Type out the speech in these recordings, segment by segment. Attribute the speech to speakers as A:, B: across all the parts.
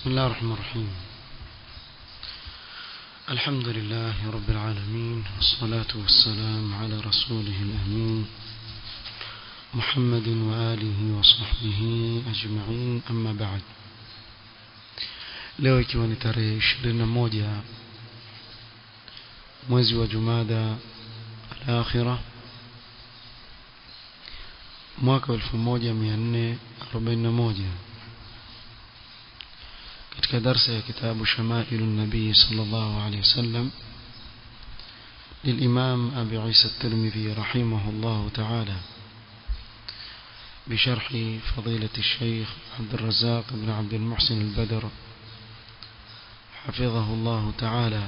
A: بسم الله الرحمن الرحيم الحمد لله رب العالمين والصلاة والسلام على رسوله الأمين محمد وآله وصحبه أجمعين أما بعد leo ikiwa ni tarehe 21 mwezi wa Jumada al-Akhirah mwaka 1441 katika darsa ya kitabu Shamailu Nabii sallallahu alayhi wasallam للإمام أبي عيسى الترمذي رحمه الله تعالى بشرح فضيلة الشيخ عبد الرزاق بن عبد المحسن البدر حفظه الله تعالى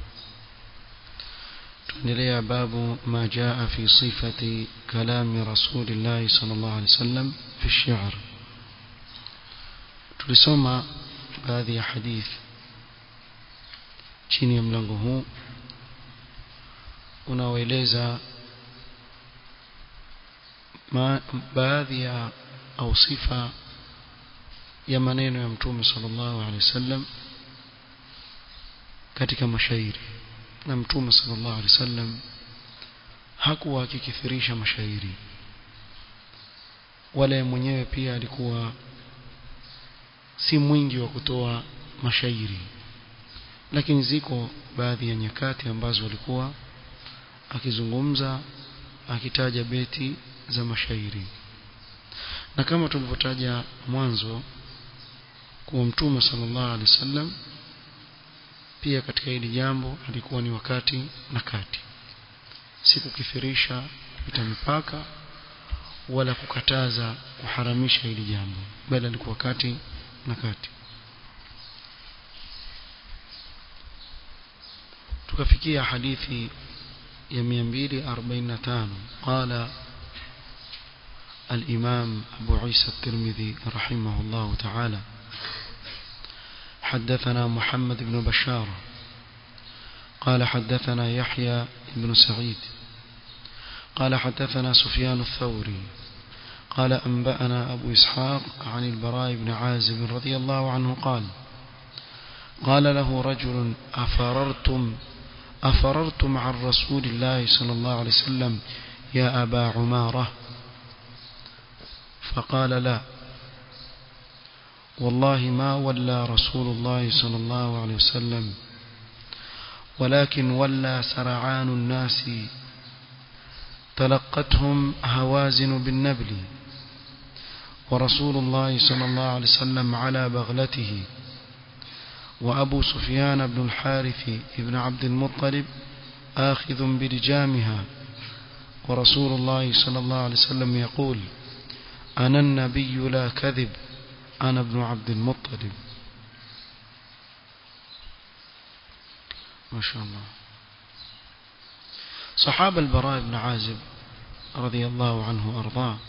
A: تنلي باب ما جاء في صفة كلام رسول الله صلى الله عليه وسلم في الشعر tulisoma baadhi ya hadith chini ya mlango huu unaoeleza baadhi ya au sifa ya maneno ya mtume sallallahu alaihi wasallam katika mashairi na mtume sallallahu alaihi wasallam hakuwa akikithirisha mashairi wala mwenyewe pia alikuwa si mwingi wa kutoa mashairi lakini ziko baadhi ya nyakati ambazo alikuwa akizungumza akitaja beti za mashairi na kama tulivyotaja mwanzo kuwa mtume sallallahu alaihi wasallam pia katika hili jambo alikuwa ni wakati na kati si kukithirisha kupita mipaka wala kukataza kuharamisha hili jambo bali alikuwa kati na kati tukafikia hadithi ya 245 qala الإمام أبو عيسى الترمذي رحمه الله تعالى حدثنا محمد بن بشار قال حدثنا يحيى بن سعيد قال حدثنا سفيان الثوري قال أنبأنا أبو إسحاق عن البراء بن عازب رضي الله عنه قال قال له رجل أفررتم أفررتم عن رسول الله صلى الله عليه وسلم يا أبا عمارة فقال لا والله ما ولى رسول الله صلى الله عليه وسلم ولكن ولى سرعان الناس تلقتهم هوازن بالنبل ورسول الله صلى الله عليه وسلم على بغلته وأبو سفيان بن الحارث بن عبد المطلب آخذ بلجامها ورسول الله صلى الله عليه وسلم يقول أنا النبي لا كذب أنا ابن عبد المطلب ما شاء الله صحابة البراء بن عازب رضي الله عنه وأرضاه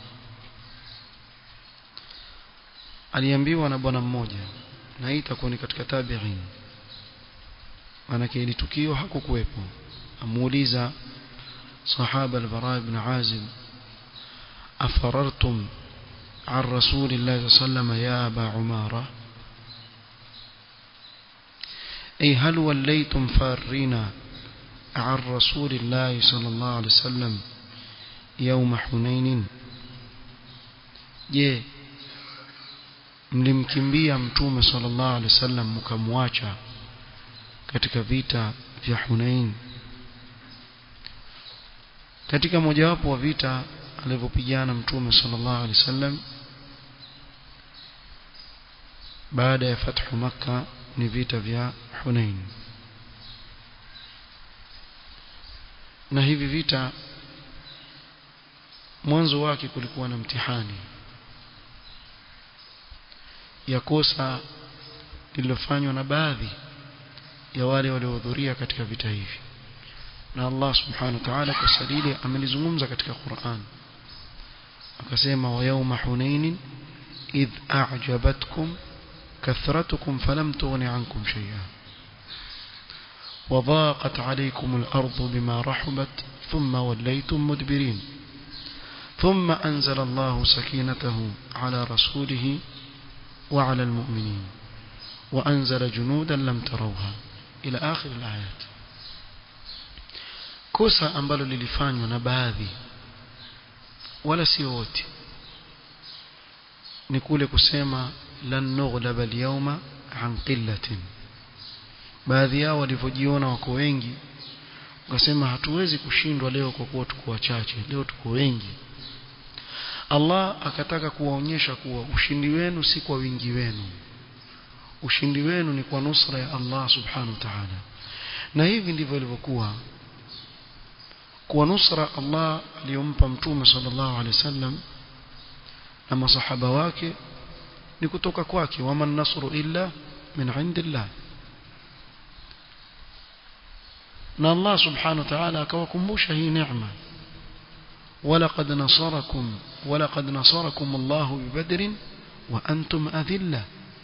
A: aliambiwa na bwana mmoja na hii itakuwa ni katika tabi'in manake ili tukio hakukuwepo amuuliza sahaba al-bara ibn azib afarartum عن رسول الله صلى الله عليه وسلم يا أبا عمارة أي هل وليتم فارين عن رسول الله صلى الله عليه وسلم يوم حنين je mlimkimbia mtume sallallahu alaihi wasallam mkamwacha katika vita vya Hunain katika mojawapo wa vita alivyopigana mtume sallallahu alaihi wasallam baada ya fathu makka ni vita vya Hunain na hivi vita mwanzo wake kulikuwa na mtihani ya kosa lililofanywa na baadhi ya wale waliohudhuria katika vita hivi na Allah subhanahu wa ta'ala kwa sadili amelizungumza katika Qur'an akasema wa yawma hunain idh a'jabatkum كثرتكم فلم تغن عنكم شيئا وضاقت عليكم الأرض بما رحبت ثم وليتم مدبرين ثم أنزل الله سكينته على رسوله وعلى المؤمنين وأنزل جنودا لم تروها إلى آخر الآيات kosa ambalo lilifanywa na baadhi wala sio wote ni kule kusema lan nughlaba alyawma an qillatin baadhi yao walivyojiona wako wengi wakasema hatuwezi kushindwa leo kwa kuwa tuko wachache leo tuko wengi Allah akataka kuwaonyesha kuwa ushindi wenu si kwa wingi wenu ushindi wenu ni kwa nusra ya Allah subhanahu wa ta'ala na hivi ndivyo ilivyokuwa kwa nusra Allah aliyompa mtume sallallahu alaihi wasallam na masahaba wake ni kutoka kwake waman nasru illa min indillah na Allah subhanahu wa ta'ala akawakumbusha hii neema ولقد نصركم ولقد نصركم الله ببدر وأنتم أذلة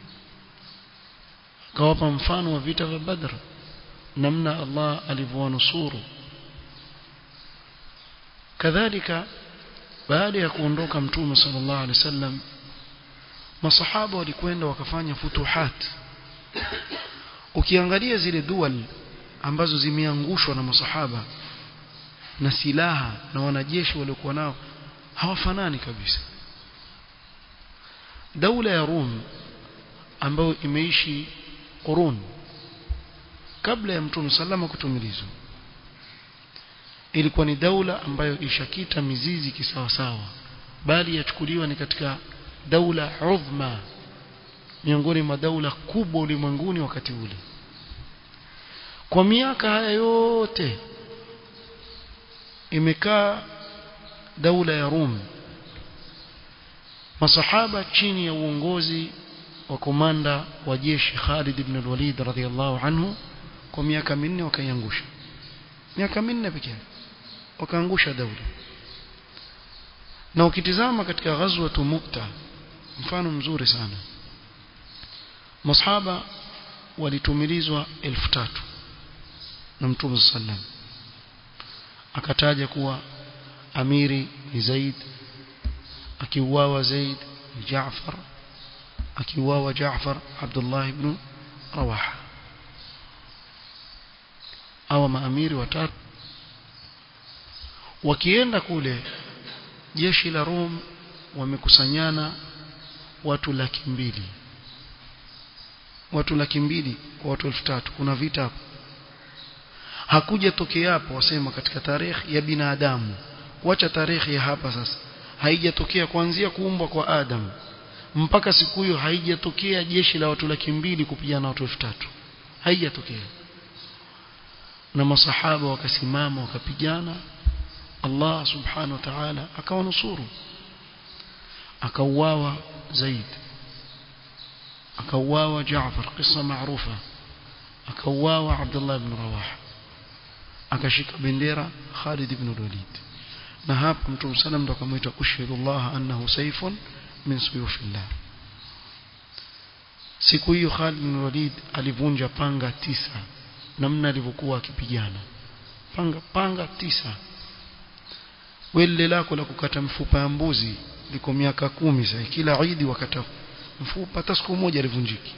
A: كوابا مفان وفيتا بدر نمنا الله ألف ونصوره kadhalika baada ya kuondoka mtume sallallahu alaihi wasallam masahaba walikwenda wakafanya futuhat ukiangalia zile dual ambazo zimeangushwa na masahaba na silaha na wanajeshi waliokuwa nao hawafanani kabisa daula ya Rum ambayo imeishi qurun kabla ya mtume sallama kutumilizwa ilikuwa ni daula ambayo ishakita mizizi kisawasawa bali yachukuliwa ni katika daula udhma miongoni mwa daula kubwa ulimwenguni wakati ule kwa miaka haya yote imekaa daula ya Rum masahaba chini ya uongozi wa komanda wa jeshi Khalid ibn al-Walid radhiyallahu anhu kwa miaka minne wakaiangusha miaka minne pekee wakaangusha daula na ukitizama katika ghazwa Mu'ta mfano mzuri sana masahaba walitumilizwa elfu tatu na mtume sallam akataja kuwa amiri ni Zaid akiuawa Zaid ni Jaafar akiuawa Jaafar Abdullah ibn Rawaha au maamiri watatu wakienda kule jeshi la Rom wamekusanyana watu laki mbili watu laki mbili kwa watu elfu tatu kuna vita hapo hakuja tokea hapo wasema katika tarehe ya binadamu wacha tarehe ya hapa sasa haijatokea kuanzia kuumbwa kwa Adam mpaka siku hiyo haijatokea jeshi la watu laki mbili kupigana na watu elfu tatu haijatokea na masahaba wakasimama wakapigana Allah subhanahu wa ta'ala akawanusuru akauawa Zaid akauawa Jaafar kisa maarufa akauawa Abdullah ibn Rawaha akashika bendera Khalid ibn Walid na hapo Mtume sallam ndo akamwita ushhidu Allah annahu sayfun min suyufillah siku hiyo Khalid ibn Walid alivunja panga tisa namna alivyokuwa akipigana panga panga tisa wele lako la kukata mfupa ya mbuzi liko miaka kumi sasa kila idi wakata mfupa hata siku moja alivunjiki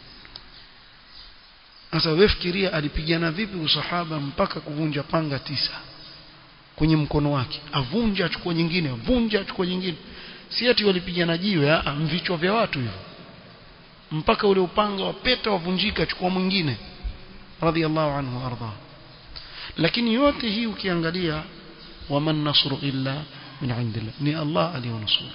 A: sasa wewe fikiria alipigana vipi usahaba mpaka kuvunja panga tisa kwenye mkono wake avunja achukua nyingine avunja achukua nyingine si ati walipigana jiwe a mvichwa vya watu hivyo mpaka ule upanga wa peta wavunjika achukua mwingine radhiallahu anhu arda lakini yote hii ukiangalia waman nasru illa min indillah ni Allah aliyonusuru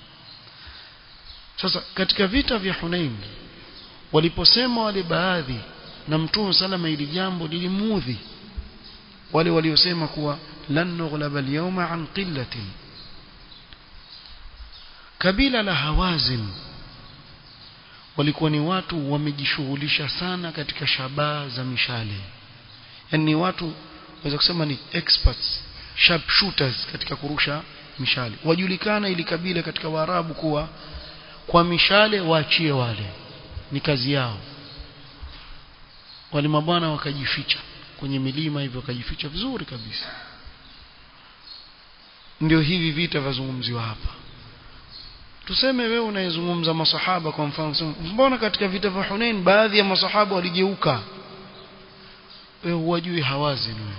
A: sasa katika vita vya Hunain waliposema wale baadhi na mtume salama ili jambo lilimudhi wale waliosema kuwa lan nughlaba al-yawma an qillatin kabila la hawazin walikuwa ni watu wamejishughulisha sana katika shabaha za mishale yani ni watu waweza kusema ni experts sharp shooters katika kurusha mishale wajulikana ili kabila katika waarabu kuwa kwa mishale waachie wale ni kazi yao wale mabwana wakajificha kwenye milima hivyo wakajificha vizuri kabisa ndio hivi vita vazungumziwa hapa tuseme wewe unayezungumza masahaba kwa mfano mbona katika vita vya Hunain baadhi ya masahaba waligeuka wewe huwajui hawazi wewe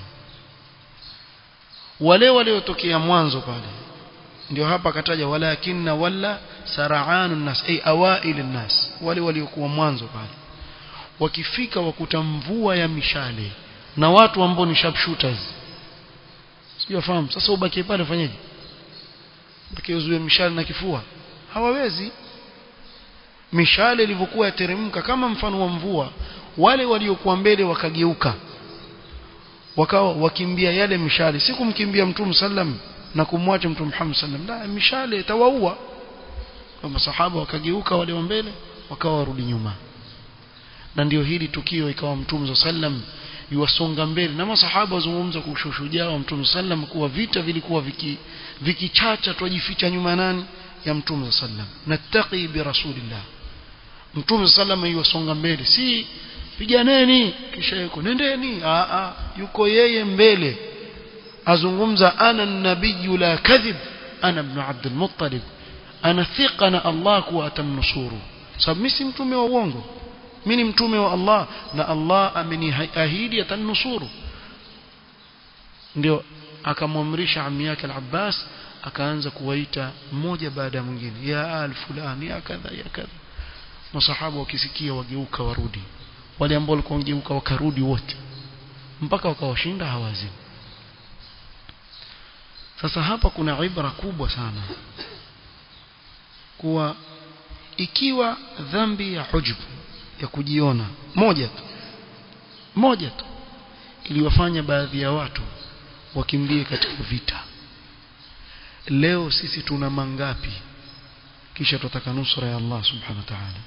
A: wale waliotokea mwanzo pale ndio hapa akataja walakinna walla sara'anun nas ay awail nas wale waliokuwa mwanzo pale wakifika wakuta mvua ya mishale na watu ambao ni sharpshooters sio fahamu sasa ubaki pale fanyeje baki uzuie mishale na kifua hawawezi mishale ilivyokuwa yateremka kama mfano wa mvua wale waliokuwa mbele wakageuka wakawa wakimbia yale mishale si kumkimbia mtume sallam na kumwacha mtume Muhammad sallam la mishale tawaua kwa masahaba wakageuka wale wa mbele wakawa warudi nyuma na ndio hili tukio ikawa mtume sallam yuwasonga mbele na masahaba wazungumza kwa ushujaa wa mtume sallam kuwa vita vilikuwa viki vikichacha twajificha nyuma nani ya mtume sallam nattaqi bi rasulillah mtume sallam yuwasonga mbele si piganeni kisha yuko nendeni a a yuko yeye mbele azungumza ana nabiyu la kadhib ana ibn abd al-muttalib ana thiqa na Allah kuwa atamnusuru sababu mimi si mtume wa uongo mimi ni mtume wa Allah na Allah ameniahidi atanusuru ndio akamwamrisha ammi yake al-Abbas akaanza kuwaita mmoja baada ya mwingine ya al fulani ya kadha ya kadha masahaba wakisikia wageuka warudi wale ambao walikuwa wangeuka wakarudi wote mpaka wakawashinda hawazini sasa hapa kuna ibra kubwa sana kuwa ikiwa dhambi ya hujbu ya kujiona moja tu moja tu iliwafanya baadhi ya watu wakimbie katika vita leo sisi tuna mangapi kisha tutaka nusra ya Allah subhanahu wa ta'ala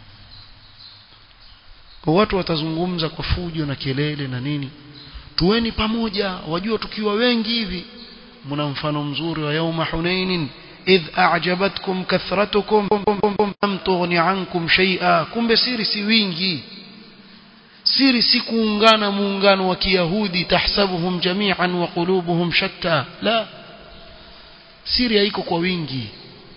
A: kwa watu watazungumza kwa fujo na kelele na nini tuweni pamoja wajua tukiwa wengi hivi mna mfano mzuri wa yauma hunainin idh a'jabatkum kathratukum lam tughni ankum shay'a kumbe siri si wingi siri si kuungana muungano wa kiyahudi tahsabuhum jami'an wa qulubuhum shatta la siri haiko kwa wingi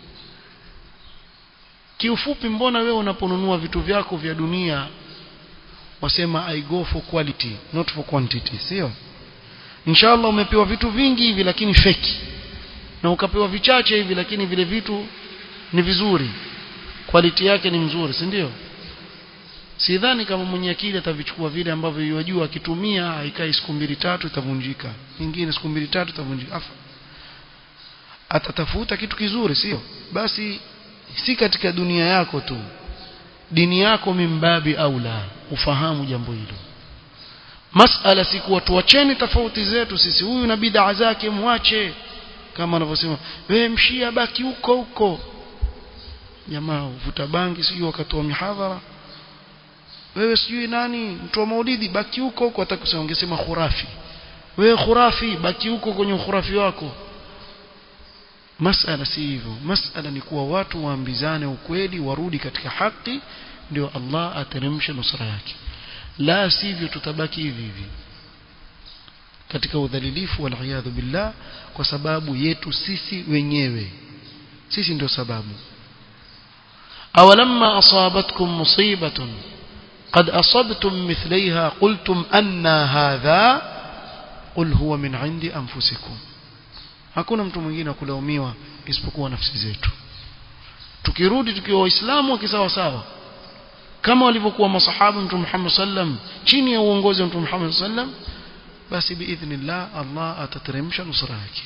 A: kiufupi mbona wewe unaponunua vitu vyako vya dunia wasema i go for quality not for quantity sio inshallah umepewa vitu vingi hivi lakini feki na ukapewa vichache hivi lakini vile vitu ni vizuri quality yake ni mzuri si ndio sidhani kama mwenye akili atavichukua vile ambavyo yajua akitumia haikai siku mbili tatu itavunjika nyingine siku mbili tatu itavunjika afa atatafuta kitu kizuri sio basi si katika dunia yako tu dini yako mimbabi au la ufahamu jambo hilo masala si kuwa tuacheni tofauti zetu sisi huyu na bid'a zake mwache kama anavyosema wewe mshia baki huko huko jamaa uvuta bangi sijui wakati wa mihadhara wewe sijui nani mtu wa maulidi baki huko huko atakusema ungesema khurafi wewe khurafi baki huko kwenye khurafi wako masala si hivyo masala ni kuwa watu waambizane ukweli warudi katika haki ndio Allah ateremshe nusra yake la sivyo tutabaki hivi hivi katika udhalilifu wal billah kwa sababu yetu sisi wenyewe sisi ndio sababu awalamma asabatkum musibatun قد أصبتم مثليها قلتم أن هذا قل هو من عند أنفسكم hakuna mtu mwingine wa kulaumiwa isipokuwa nafsi zetu tukirudi tukiwa waislamu kisawa sawa kama walivyokuwa masahaba mtume Muhammad sallam chini ya uongozi wa mtume Muhammad sallam basi biidhnillah Allah atateremsha nusra yake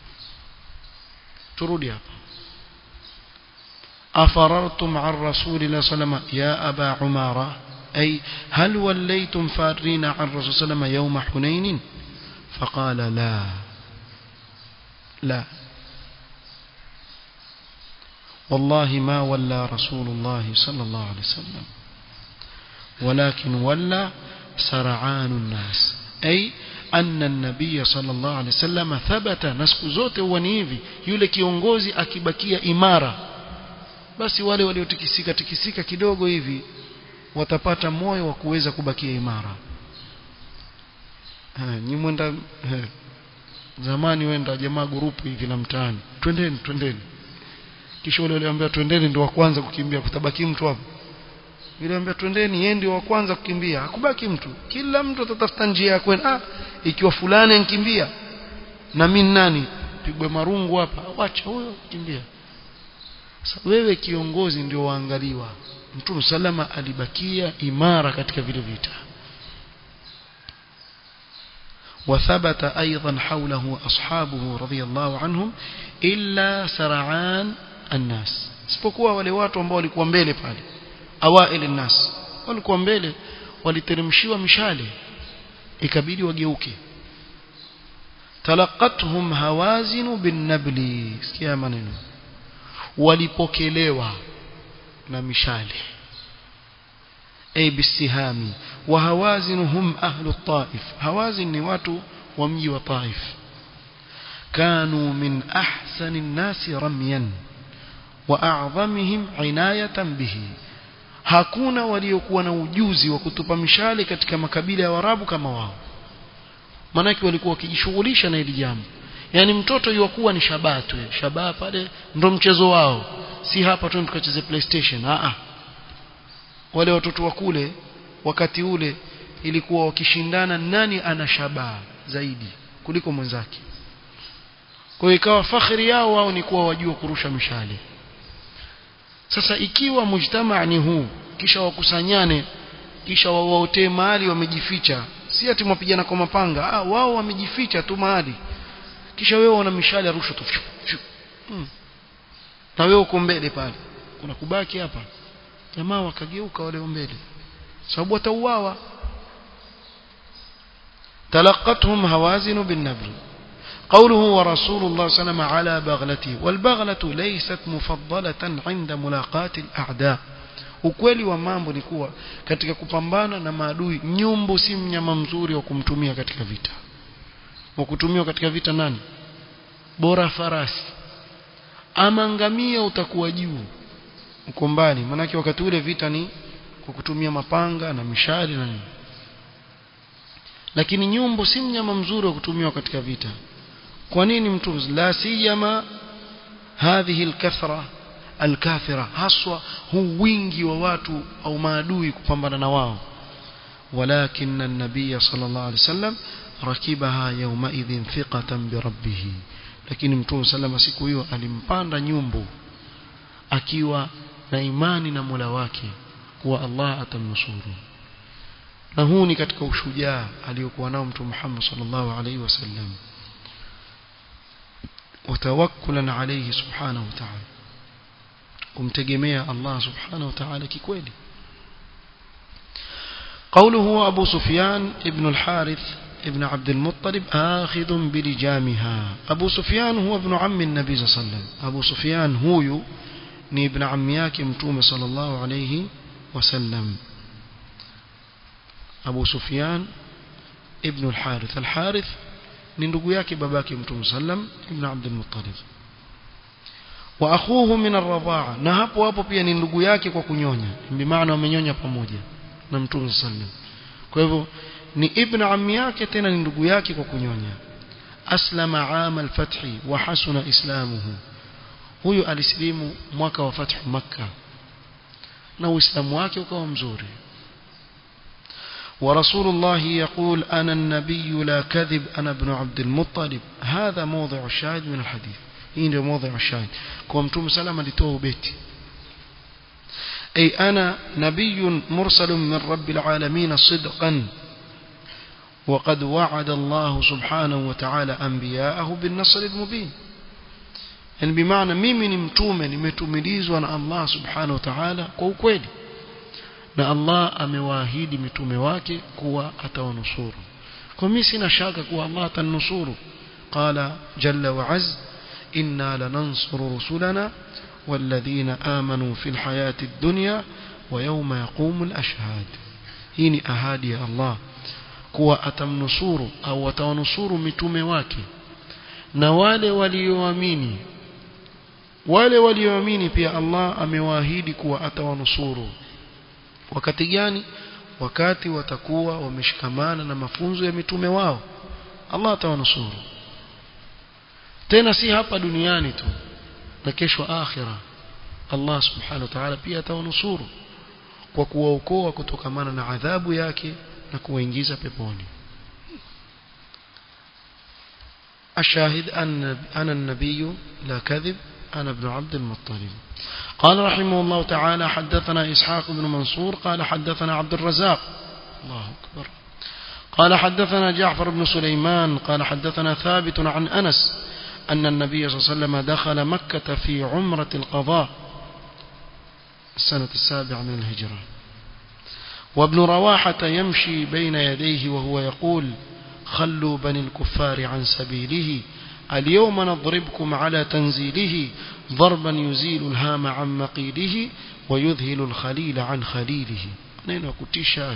A: turudi hapa afarartum an rasulillah sallama ya aba umara ay hal wallaytum farina an rasul sallama yawma hunain faqala la لا والله ما ولى رسول الله صلى الله عليه وسلم ولكن ولى سرعان الناس أي أن النبي صلى الله عليه وسلم ثبت نسك zote huwa ni hivi yule kiongozi akibakia imara basi wale waliotikisika tikisika kidogo hivi watapata moyo wa kuweza kubakia imara nyi mwenda zamani wenda jamaa grupu hivi la mtaani twendeni twendeni kisha wale waliambia twendeni ndio wa kwanza kukimbia kutabaki mtu hapo yule ambia twendeni yeye ndio wa kwanza kukimbia hakubaki mtu kila mtu atatafuta njia ya kwenda ah ikiwa fulani ankimbia na mimi nani pigwe marungu hapa wacha huyo kimbia sasa wewe kiongozi ndio waangaliwa mtume salama alibakia imara katika vile vita وثبت أيضا حوله أصحابه رضي الله عنهم إلا سرعان الناس isipokuwa wale watu ambao walikuwa mbele pale awail الناس walikuwa mbele waliteremshiwa mishale ikabidi wageuke talaqathum hawazin bin nabli sikia maneno walipokelewa na mishale ay bisihami wa hawazin hum ahlu taif hawazin ni watu wa mji wa taif كانوا من أحسن الناس رميا وأعظمهم عناية به hakuna waliokuwa na ujuzi wa kutupa mishale katika makabila ya Waarabu kama wao manake walikuwa wakijishughulisha na hili jambo yani mtoto yuwakuwa ni shabaha tu shabaha pale ndo mchezo wao si hapa tu tukacheze playstation a a wale watoto wa kule wakati ule ilikuwa wakishindana nani ana shabaha zaidi kuliko mwenzake kwa hiyo ikawa fakhri yao wao ni kuwa wajua kurusha mishale sasa ikiwa mujtamaa ni huu kisha wakusanyane kisha wawaotee mahali wamejificha si ati mwapigana kwa mapanga ah wao wamejificha tu mahali kisha wewe una mishale ya rusha tu hmm. na wewe uko mbele pale kuna kubaki hapa jamaa wakageuka wale mbele sababu watauawa talaqathum hawazin bin nabl قوله ورسول الله صلى الله عليه وسلم على بغلته والبغلة ليست مفضلة عند ملاقاة الأعداء ukweli wa mambo ni kuwa katika kupambana na maadui nyumbu si mnyama mzuri wa kumtumia katika vita wa kutumiwa katika vita nani bora farasi ama ngamia utakuwa juu uko mbali manake wakati ule vita ni kwa kutumia mapanga na mishari na nini lakini nyumbu si mnyama mzuri wa kutumiwa katika vita kwa nini mtu la siyama hadhihi alkathra alkathira haswa huu wingi wa watu au maadui kupambana na wao ولكن النبي صلى الله عليه وسلم ركبها يومئذ ثقة بربه lakini mtume salama siku hiyo alimpanda nyumbu akiwa na imani na Mola wake kuwa Allah atamnusuru na huu ni katika ushujaa aliyokuwa nao mtume Muhammad sallallahu alaihi wasallam وتوكلا عليه سبحانه وتعالى kumtegemea Allah subhanahu wa ta'ala kikweli قوله أبو سفيان ابن الحارث ابن عبد المطلب آخذ بلجامها أبو سفيان هو ابن عم النبي صلى الله عليه وسلم أبو سفيان هو ni ibn ammi yake mtume sallallahu alayhi wasallam Abu Sufyan ibn al-Harith al-Harith ni ndugu yake babake mtume sallam ibn Abd al-Muttalib wa akhuhu min ar-radha'a na hapo hapo pia ni ndugu yake kwa kunyonya bi maana wamenyonya pamoja na mtume sallam kwa hivyo ni ibn ammi yake tena ni ndugu yake kwa kunyonya aslama aama al-fathi wa hasuna islamuhu huyu alisilimu mwaka wa fathu makka na uislamu wake ukawa mzuri ورسول الله يقول أنا النبي لا كذب أنا ابن عبد المطلب هذا موضع الشاهد من الحديث هنا موضع الشاهد كومتم سلام لتوه بيتي أي أنا نبي مرسل من رب العالمين صدقا وقد وعد الله سبحانه وتعالى أنبياءه بالنصر المبين yani bimaana mimi ni mtume nimetumilizwa na Allah subhanahu wa ta'ala kwa ukweli na Allah amewaahidi mitume wake kuwa atawanusuru kwa mimi sina shaka kuwa Allah atanusuru qala jalla wa az inna lanansuru rusulana والذين آمنوا في الحياة الدنيا ويوم يقوم الأشهاد هيني أهادي الله kuwa atamnusuru au atawanusuru mitume wake na wale walioamini wale walioamini pia Allah amewaahidi kuwa atawanusuru wakati gani wakati watakuwa wameshikamana na mafunzo ya mitume wao Allah atawanusuru tena si hapa duniani tu na kesho akhira Allah subhanahu wa ta'ala pia atawanusuru kwa kuwaokoa kutokamana na adhabu yake na kuwaingiza peponi الشاهد أن أنا النبي لا كذب أنا ابن عبد المطلب قال رحمه الله تعالى حدثنا إسحاق بن منصور قال حدثنا عبد الرزاق الله أكبر قال حدثنا جعفر بن سليمان قال حدثنا ثابت عن أنس أن النبي صلى الله عليه وسلم دخل مكة في عمرة القضاء السنة السابعة من الهجرة وابن رواحة يمشي بين يديه وهو يقول خلوا بني الكفار عن سبيله اليوم نضربكم على تنزيله ضربا يزيل الهام عن مقيله ويذهل الخليل عن خليله نين كتشاه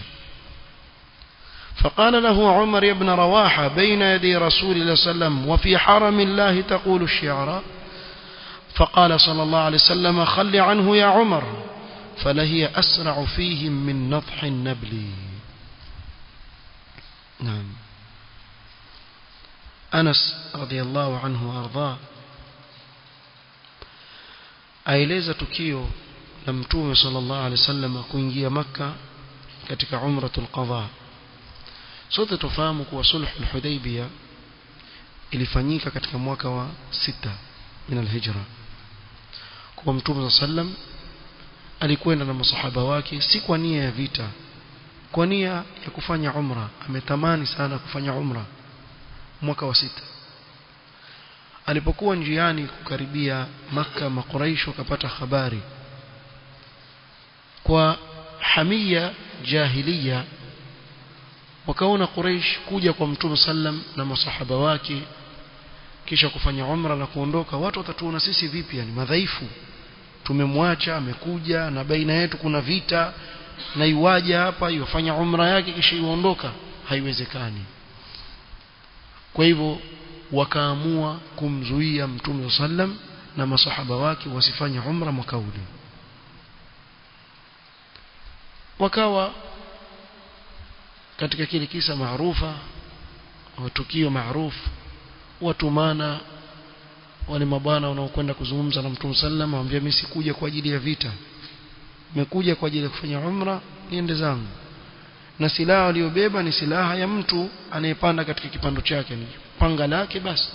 A: فقال له عمر يا ابن رواحة بين يدي رسول الله صلى الله عليه وسلم وفي حرم الله تقول الشعراء فقال صلى الله عليه وسلم خل عنه يا عمر فلهي أسرع فيهم من نضح النبل نعم أنس رضي الله عنه وأرضاه aeleza tukio la mtume sallallahu alaihi wasallam kuingia maka katika umratul qadha sote tufahamu kuwa sulh al-hudaybiyah ilifanyika katika mwaka wa sita min al-hijra kwa mtume sallam alikwenda na masahaba wake si kwa nia ya vita kwa nia ya kufanya umra ametamani sana kufanya umra mwaka wa sita alipokuwa njiani kukaribia maka makuraish wakapata habari kwa hamia jahiliya wakaona Quraysh kuja kwa Mtume sallam na masahaba wake kisha kufanya umra na kuondoka watu watatuona sisi vipi yani madhaifu tumemwacha amekuja na baina yetu kuna vita na iwaja hapa yofanya umra yake kisha iwaondoka haiwezekani kwa hivyo wakaamua kumzuia Mtume sallam na masahaba wake wasifanye umra mwaka ule wakawa katika kile kisa maarufa au tukio maarufu watumana wale mabwana wanaokwenda kuzungumza na Mtume sallam waambia mimi sikuja kwa ajili ya vita nimekuja kwa ajili ya kufanya umra niende zangu na silaha waliobeba ni silaha ya mtu anayepanda katika kipando chake ni panga lake basi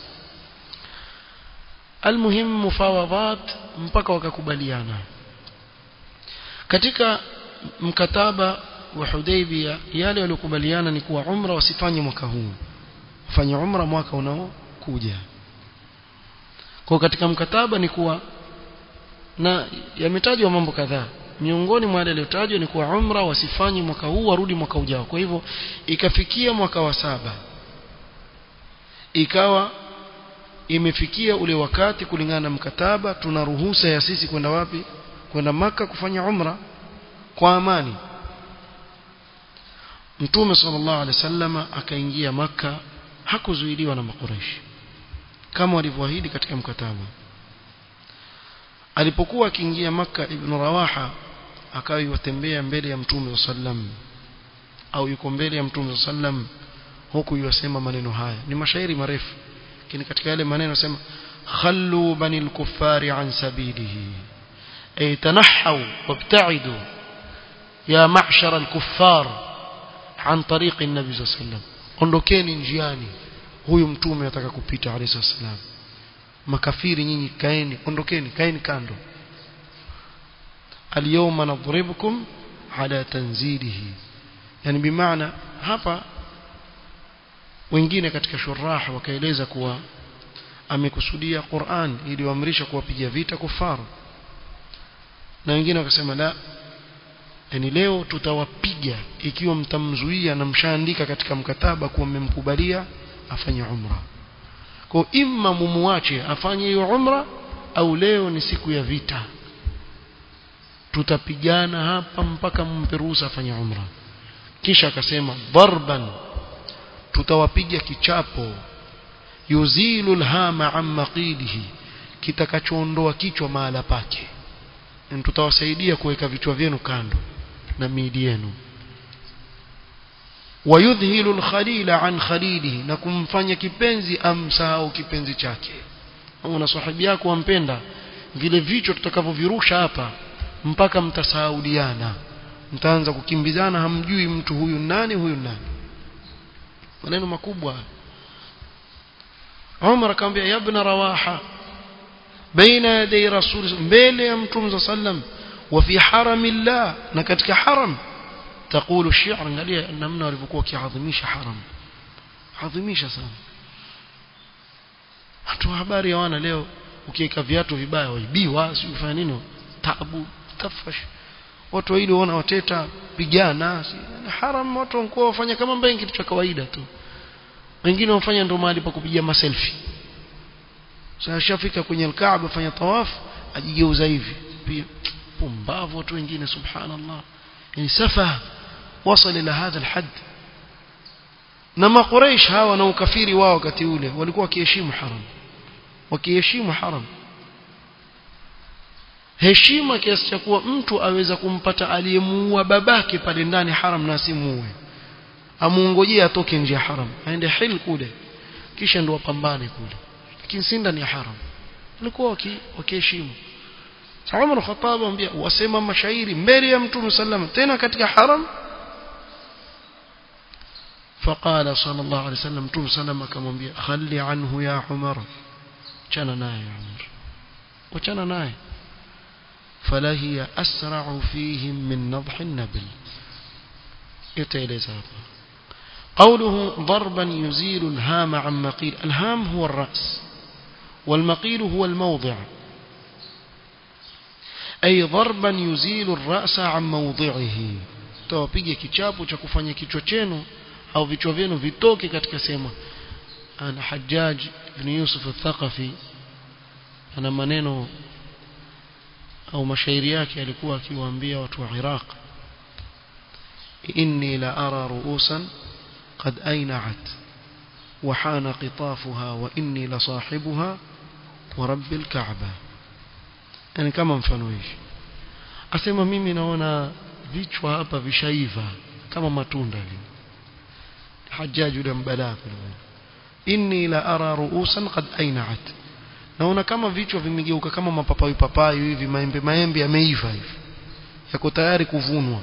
A: almuhim mufawadhat mpaka wakakubaliana katika mkataba wa Hudaybiyah yale waliokubaliana ni kuwa umra wasifanye mwaka huu wafanye umra mwaka unaokuja kwa katika mkataba ni kuwa na yametajwa mambo kadhaa miongoni mwa yale yaliyotajwa ni kuwa umra wasifanye mwaka huu warudi mwaka ujao kwa hivyo ikafikia mwaka wa saba ikawa imefikia ule wakati kulingana na mkataba tuna ruhusa ya sisi kwenda wapi kwenda maka kufanya umra kwa amani Mtume sallallahu alaihi wasallam akaingia maka hakuzuiliwa na makureishi kama walivyoahidi katika mkataba alipokuwa akiingia maka ibn Rawaha akawa yutembea mbele ya Mtume sallam au yuko mbele ya Mtume sallam huku yusema maneno haya ni mashairi marefu lakini katika yale maneno sema khallu banil kuffari an sabilihi ay tanahaw wabta'idu ya ma'shar al-kuffar an tariqi an-nabi sallallahu alayhi wasallam ondokeni njiani huyu mtume ataka kupita alayhi wasallam makafiri nyinyi kaeni ondokeni kaeni kando al-yawma nadribukum ala tanzilihi yani bimaana hapa wengine katika shurah wakaeleza kuwa amekusudia Qur'an iliyoamrisha kuwapiga vita kufaru na wengine wakasema la yani leo tutawapiga ikiwa mtamzuia na mshaandika katika mkataba kuwa mmemkubalia afanye umra kwa imma mumuache afanye hiyo umra au leo ni siku ya vita tutapigana hapa mpaka mumpe ruhusa afanye umra kisha akasema darban tutawapiga kichapo yuzilu alhama an maqidihi kitakachoondoa kichwa mahala pake tutawasaidia kuweka vichwa vyenu kando na miili yenu wayudhilu alkhalila an khalilihi na kumfanya kipenzi amsahau kipenzi chake una sahibi yako wampenda vile vichwa tutakavyovirusha hapa mpaka mtasaudiana mtaanza kukimbizana hamjui mtu huyu nani huyu nani maneno makubwa Umar akamwambia ya ibn Rawaha baina yaday rasul mbele ya mtume sallam wa fi haramillah na katika haram تقول الشعر angalia namna walivyokuwa kiadhimisha haram adhimisha sana watu habari hawana leo ukiweka viatu vibaya waibiwa si ufanya nini tabu tafash watu hili wana wateta pigana haram watu wanakuwa wafanya kama mbaya kitu cha kawaida tu wengine wafanya ndo mahali pa kupiga maselfie sasa shafika kwenye alkaaba fanya tawaf ajigeuza hivi pia pumbavu watu wengine subhanallah yani safa wasal ila hadha alhad na maqureish hawa na ukafiri wao wakati ule walikuwa wakiheshimu haram wakiheshimu haram heshima kiasi cha kuwa mtu aweza kumpata aliyemuua babake pale ndani haram na asimuue amuongojea atoke nje ya haram aende hil kule kisha ndo wapambane kule lakini si ndani ya haram walikuwa wakiheshimu Umar al-Khattab ambia wasema mashairi mbele ya Mtume sallam tena katika haram فقال صلى الله عليه وسلم متوم سلم akamwambia خلي عنه يا عمر chana naye Umar wachana naye فلا هي أسرع فيهم من نضح النبل يتيلز قوله ضربا يزيل الهام عن مقيل الهام هو الرأس والمقيل هو الموضع أي ضربا يزيل الرأس عن موضعه tawapiga kichapo cha kufanya kichwa chenu au vichwa vyenu vitoke katika sehemu ana Hajjaj ibn Yusuf al-Thaqafi ana maneno au mashairi yake alikuwa akiwaambia watu wa Iraq inni la ara ru'usan qad ayna'at wa hana qitafuha wa inni la sahibuha wa rabbil ka'ba yani kama mfano hivi asema mimi naona vichwa hapa vishaiva kama matunda hivi hajjaj yule mbalaa inni la ara ru'usan qad ayna'at naona kama vichwa vimegeuka kama mapapai papai hivi maembe maembe yameiva hivi yako tayari kuvunwa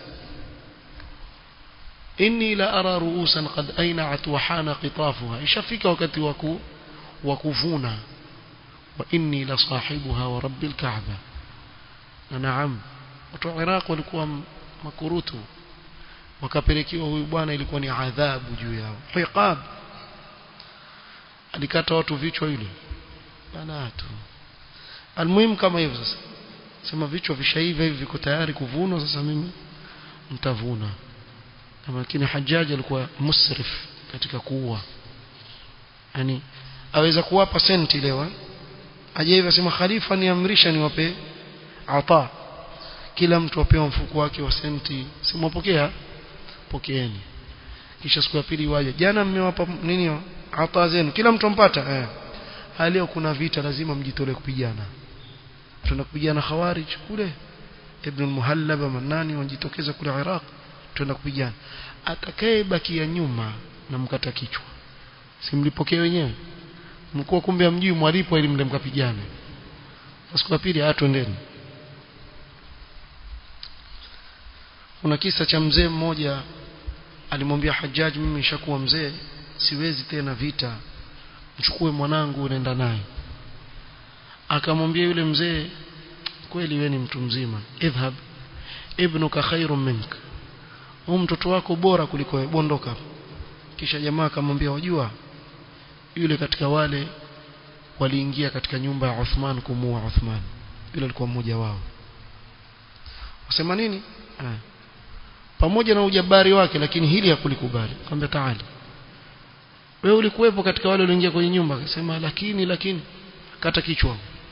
A: inni la ara ru'usan qad ayna'at wa hana qitafuha ishafika wakati waku wa kuvuna wa inni la sahibuha wa rabbil ka'ba na naam watu wa Iraq walikuwa makurutu wakapelekewa huyu bwana ilikuwa ni adhabu juu yao hiqab alikata watu vichwa yule banatu almuhimu kama hivyo sasa sema vichwa vishaiva hivi viko tayari kuvunwa sasa mimi mtavuna lakini hajaji alikuwa musrif katika kuua yani aweza kuwapa senti leo aje hivi asema khalifa niamrisha niwape ata kila mtu apewa mfuko wake wa senti simwapokea pokeeni kisha siku ya pili waje jana mmewapa nini ata zenu kila mtu ampata eh leo kuna vita lazima mjitolee kupigana tuna kupigana khawarij kule ibn al-muhallab manani wanajitokeza kule Iraq tuna kupigana atakayebakia nyuma na mkata kichwa simlipokee wenyewe mkuu kumbe amjui mwalipo ili mle mkapigane siku ya pili atwendeni kuna kisa cha mzee mmoja alimwambia Hajjaj mimi nishakuwa mzee siwezi tena vita mchukue mwanangu unaenda naye akamwambia yule mzee kweli wewe ni mtu mzima idhhab ibnuka khairun mink huyu mtoto wako bora kuliko wewe bondoka kisha jamaa akamwambia wajua yule katika wale waliingia katika nyumba ya Uthman kumuua Uthman yule alikuwa mmoja wao wasema nini ha. pamoja na ujabari wake lakini hili hakulikubali akamwambia taali wewe ulikuwepo katika wale walioingia kwenye nyumba akasema lakini lakini kata kichwa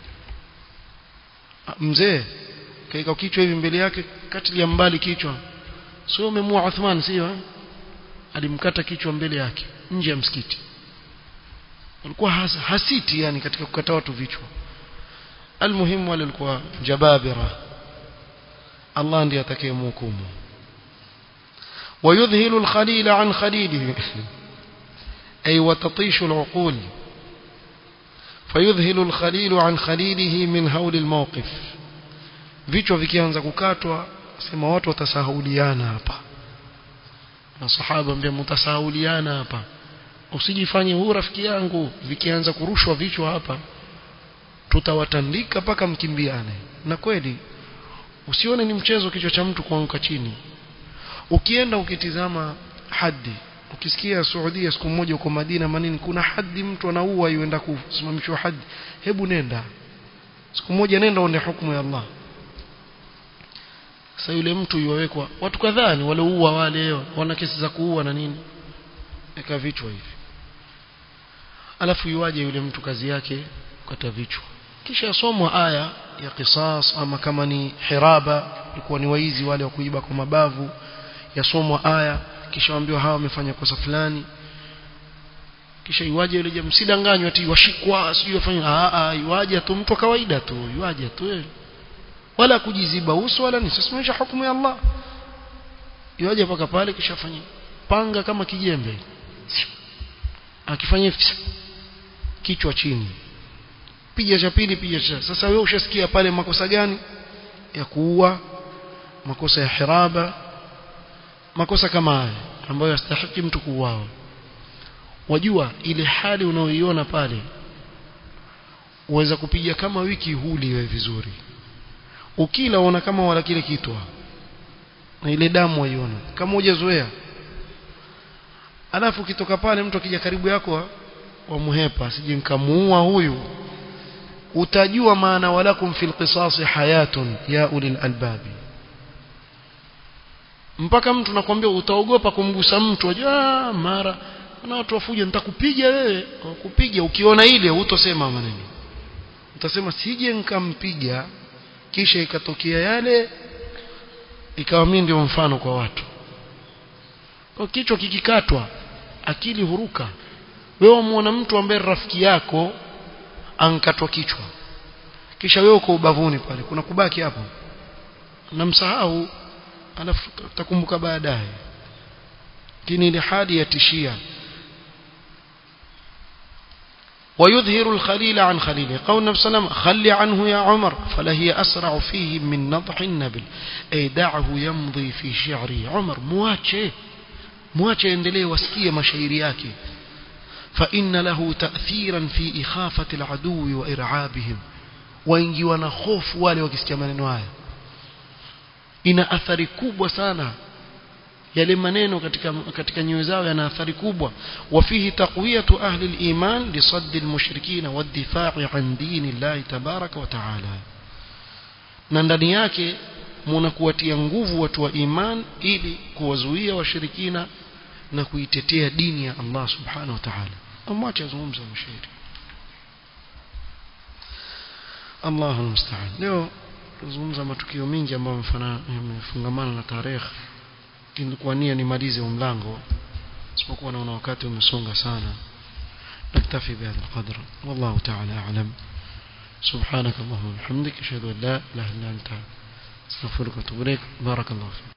A: mzee kaika kichwa hivi mbele yake katilia mbali kichwa sio umemua Uthman sio alimkata kichwa mbele yake nje ya msikiti alikuwa has, hasiti yani katika kukata watu vichwa almuhimu wale walikuwa jababira Allah ndiye atakayemhukumu ويذهل الخليل عن خليله أي وتطيش العقول fayudhilu alkhalilu an khalilihi min hauli almawqif vichwa vikianza kukatwa sema watu watasahauliana hapa na sahaba ambia mtasahauliana hapa usijifanye huu rafiki yangu vikianza kurushwa vichwa hapa tutawatandika mpaka mkimbiane na kweli usione ni mchezo kichwa cha mtu kuanguka chini ukienda ukitizama hadi ukisikia Saudia siku moja uko Madina manini kuna hadi mtu anaua yuenda kusimamishwa hadi hebu nenda siku moja nenda uone hukumu ya Allah sasa yule mtu yuwekwa watu kadhaa ni walioua wale wana kesi za kuua na nini eka vichwa hivi alafu yuaje yule mtu kazi yake kukata vichwa kisha somwa aya ya qisas ama kama ni hiraba ilikuwa ni waizi wale wa kuiba kwa mabavu yasomwa aya kisha waambiwa hawa wamefanya kosa fulani kisha iwaje yule jamaa msidanganywe ati washikwa sijui wafanye a a iwaje tu mtu kawaida tu iwaje tu wala kujiziba uso wala ni sisimamisha hukumu ya Allah iwaje paka pale kisha afanye panga kama kijembe akifanya kichwa chini piga cha pili piga cha sasa wewe ushasikia pale makosa gani ya kuua makosa ya hiraba makosa kama haya ambayo yastahiki mtu kuuawa wajua ile hali unaoiona pale uweza kupiga kama wiki huli iwe vizuri ukila uona kama wala kile kitwa na ile damu waiona kama hujazoea alafu ukitoka pale mtu akija karibu yako wamhepa sije nikamuua huyu utajua maana walakum fil qisasi hayatun ya ulil albabi mpaka mtu nakwambia utaogopa kumgusa mtu ajua mara na watu wafuja nitakupiga wewe kupiga ukiona ile hutosema maneno utasema sije nikampiga kisha ikatokea yale ikawa mimi ndio mfano kwa watu kwa kichwa kikikatwa akili huruka wewe muona mtu ambaye rafiki yako ankatwa kichwa kisha wewe uko ubavuni pale kuna kubaki hapo namsahau alafu utakumbuka baadaye lakini ile hali yatishia ويظهر الخليل عن خليله قول النبي صلى الله عليه وسلم خل عنه يا عمر فلهي أسرع فيه من نضح النبل أي دعه يمضي في شعره عمر مواجه مواجه يندليه واسكيه مشاعري yake فإن له تأثيرا في إخافة العدو وإرعابهم waingiwa na hofu wale wakisikia maneno haya ina athari kubwa sana yale maneno katika katika nyoyo zao yana athari kubwa wafihi taqwiyatu ahli al-iman li sadd al-mushrikeen wa ad-difa'i an din Allah tabaraka wa ta'ala na ndani yake mnakuwatia nguvu watu wa iman ili kuwazuia washirikina na kuitetea dini ya Allah subhanahu wa ta'ala amwache azungumza mshairi Allahu musta'an leo tuzungumza matukio mengi ambayo yamefungamana na tarehe nilikuwa nia nimalize mlango isipokuwa naona wakati umesonga sana naktafi bihadha alqadr wallahu ta'ala a'lam سبحانك اللهم وبحمدك اشهد ان لا اله الا انت استغفرك واتوب اليك بارك الله فيك